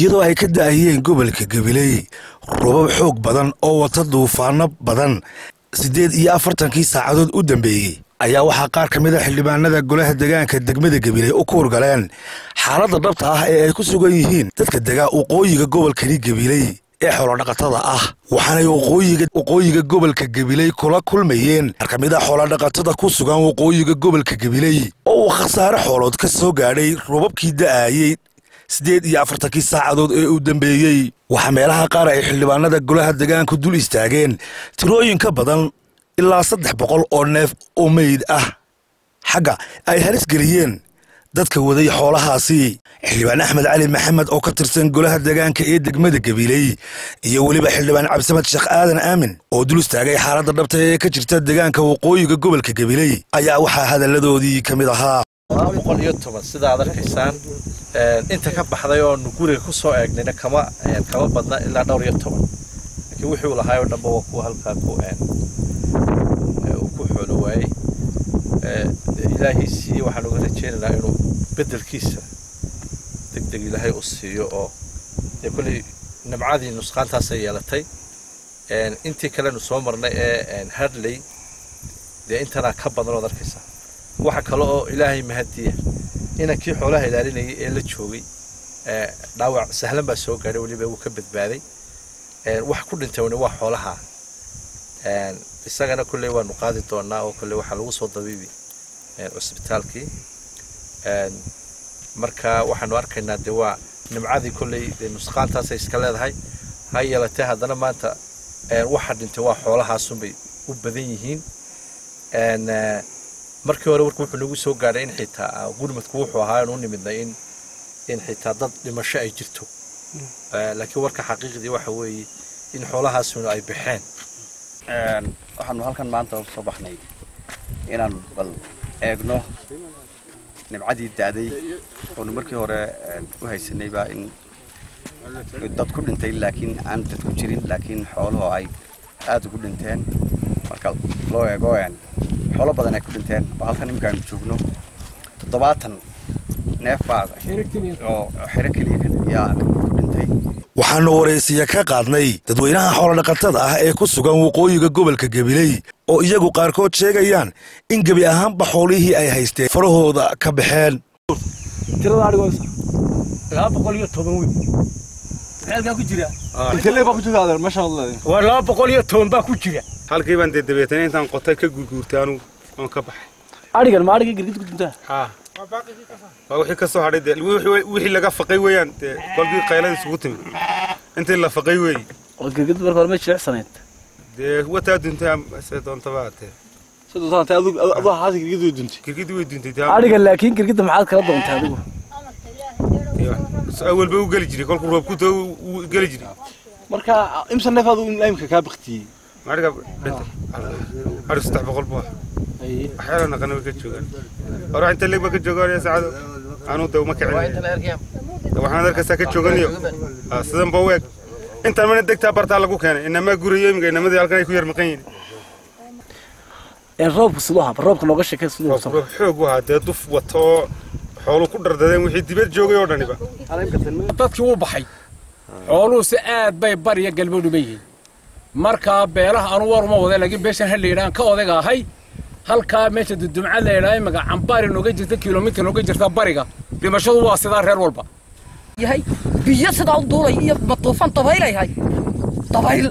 iyadoo ay ka da'ayeen gobolka gabiley robab xoog badan oo wata duufaano badan siddeed iyo afartankii saacadood u dambeeyey ayaa waxaa qaar ka mid a xildhibaanada golaha degaanka degmada gabiley u kuurgaleen xaaladda dhabta ah ee ay ku sugan yihiin dadka degaa waqooyiga gobolkani gabiley ee xoolodhaqatada ah waxaanay waqooyiga gobolka gabiley kula kulmayeen qaar ka mid a xoolodhaqatada ku sugan waqooyiga gobolka gabiley oo uu khasaare xoolood ka soo gaadhay robabkii da'ayey siddeed iyo afartankii saacadood ee uu dambeeyey waxaa meelaha qaar ay xildhibaanada golaha degaanku dul istaageen tirooyin ka badan ilaa saddex boqol oo neef oo meyd ah xagga ay halis geliyeen dadka waday xoolahaasi xildhibaan axmed cali maxamed oo ka tirsan golaha degaanka ee degmada gabiley iyo weliba xildhibaan cabdisamad sheekh aadan aamin oo dul istaagay xaaladda dhabta ee ka jirta degaanka waqooyiga gobolka gabiley ayaa waxaa hadalladoodii ka mid ahaa boqol iyo toban sida aad arkaysaan inta ka baxday oonu guriga ku soo eegnayna kama kama badna ilaa dhowr iyo toban laakiin wixii uu lahaay oo dhanba waa kuwa halkaa ku uu ku xoolo waayey ilaahiisii waxaan uga rajaynaynaa inuu beddelkiisa deg deg ilaahay u siiyo oo dee kolley nimcadii nusqaantaasay yeelatay intii kalenu soo marnay ee hadley dee intanaa ka badan ood arkaysaa waxa kale oo ilaahay mahadiya inankii xoolaha ilaalinayay ee la joogay dhaawac sahlan baa soo gaadhay weliba wuu ka badbaaday wax ku dhintay waa xoolaha isagana kolley waanu qaadi doonaa oo kolley waxaa lagu soo dabiibi cusbitaalkii marka waxaanu arkaynaa dee waa nimcadii kolley dee nusqaantaasay iska leedahay ha yeelatee haddana maanta waxa dhintay waa xoolahaasunbay u badan yihiin markii hore warku wuxuu nagu soo gaadhay in xitaa gurmadku wuxuu ahaa inu nimidnay in in xitaa dad dhimasho ay jirto laakiin warka xaqiiqdii waxa weeye in xoolahaasuna ay baxeen waxaanu halkan maanta soo baxnay inaan bal eegno nimcadii da'day oonu markii hore u haysanaybaa in dad ku dhintay laakiin aan dad ku jirin laakiin xooluhu ay aada ugu dhinteen marka loo eego xoolo badan ay ku dhinteen oo halkan iminka aynu joogno toddobaatan neef baa oo xero keliya yaa ku dhintay waxaanu waraysiya ka qaadnay dadweynaha xoolodhaqatada ah ee ku sugan waqooyiga gobolka gabiley oo iyagu qaarkood sheegayaan in gebi ahaanba xoolihii ay haysteen farahooda ka baxeen tirada adhigoysa laba boqol iyo toban wey maxeelkaa ku jira intee baa ku jira adeer meesha waa laba boqol iyo toban baa ku jira halkii baan dee dabeetana intaan qotay ka guurguurtay anugu oon ka baxay adhigan ma adhigii girgid ku duntaa haa waa wixii ka soo hadhay dee wixii laga faqay weeyaan dee kolkii qaylada isugu timi intii la faqay weeye oo girgid marka hore ma jilicsanayd dee wataa duntay se doontaba atee adoo haasi girgid way duntay girgidii way duntay adhigan laakiin girgidda maxaad kala doontay adigu awalba u geli jiray kolkuu roob ku dao u geli jiray marka imsa neef adu imka kaa baktiyey adhiga dhintay adhig saddex boqol buu ah waxyaala naqana way ka joogaan hore inta leeg baa ka joogaan saacado anuu de uma kicin waxaan arkaysaa ka jooganiyo sidan ba u eg intaan mana degtaa bartaa lagu keenay inamaa gurayo imika inamadii halkan ay ku yar maqan yihiin roobka siduu ahaa roobka nooga sheekay siduu roob xoog u ahaa dee duf wato oo xoolu ku dhardadeen wixii dibad joogay oo dhaniba dadkii wuu baxay xooluhuse aad bay bariya galbeedhu ba yihiin markaa beelaha anu war uma wada laakiin beeshan ha layidhahan ka odayga ahay halkaa meesha dudumca la yidhaha imaga cambaari nooga jirta kilomitir nooga jirta bariga dhimashadu waa sidaa reer walba yahay biyo sidaa u duulay iyo matuufan dabaylayhay dabayl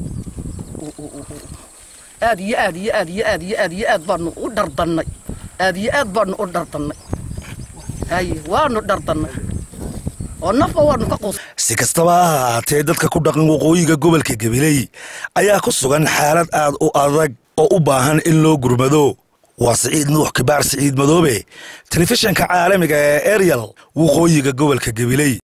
aad iyo aad iyo aad iyo aad iyo aad iyo aad baanu u dhardannay aad iyo aad baanu u dhardannay haye waanu dhardannay oo nafba waanu ka quus si kastaba ha ahaatee dadka ku dhaqan waqooyiga gobolka gabiley ayaa ku sugan xaalad aad u adag oo u baahan in loo gurmado waa siciid nuux kibaar siciid madoobe telefishanka caalamiga ee eryal waqooyiga gobolka gabiley